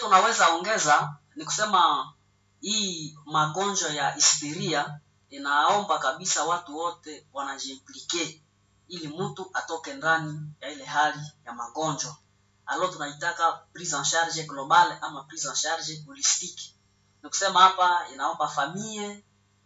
tunaweza ongeza ni kusema hii magonjwa ya histeria inaomba kabisa watu wote wanajiimplike ili mtu atoke ndani ya ile hali ya magonjwa alo tunaitaka prise en charge global ama prise en charge holistique ni kusema hapa inaomba famille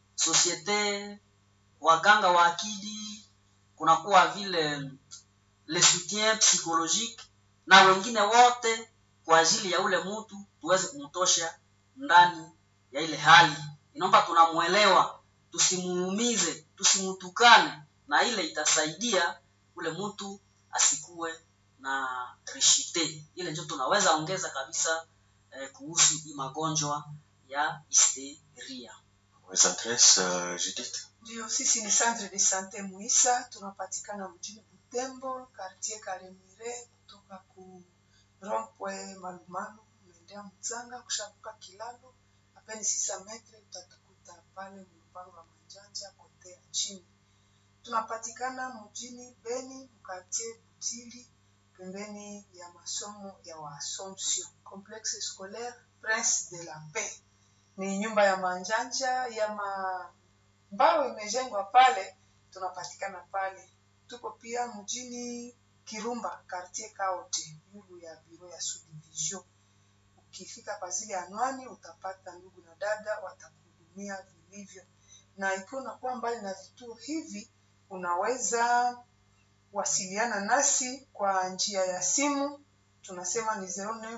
societe waganga wa akili kunakuwa vile le soutien psychologique na wengine wote kwa ajili ya ule mtu tuweze kumtosha ndani ya ile hali inaomba tunamwelewa tusimuumize tusimutukane na ile itasaidia ule mtu asikuwe na rishite ile ndio tunaweza ongeza kabisa eh, kuhusu hii magonjwa ya histeria Les adresses, euh, Judith. Ndio, sisi ni Centre de Sante Muisa, tunapatikana mjini Butembo, quartier Kalemire, kutoka ku Rompwe Malumalu, unaendea Mzanga, kushavuka kilalo apeni sisa metre, utatukuta pale mlupango wa Manjanja kote ya chini. Tunapatikana mjini Beni, mkartie Butili, pembeni ya masomo ya Waassomption, Complexe Scolaire Prince de la Paix ni nyumba ya manjanja ya ma mbao imejengwa pale, tunapatikana pale. Tuko pia mjini Kirumba, quartier Kaote, yulu ya biro ya subdivision. Ukifika kwa zile anwani utapata ndugu na dada watakuhudumia vilivyo, na ikiwa unakuwa mbali na vituo hivi, unaweza wasiliana nasi kwa njia ya simu tunasema ni 09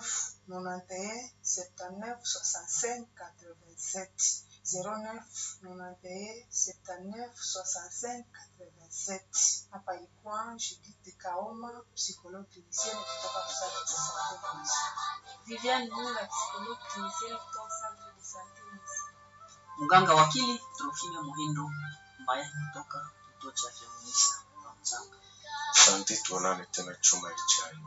91 79 65 87 09 91 79 65 87 hapa ilikuwa Judith Kaoma psychologue clinicienne kutoka Centre de Sante Muisa. Viviane Mula, psychologue clinicienne kutoka Centre de Sante Muisa. mganga wakili Trofime Muhindo ambaye kutoka kituo cha afya Muisa Mzanga. Asante, tuonane tena chuma ijayo.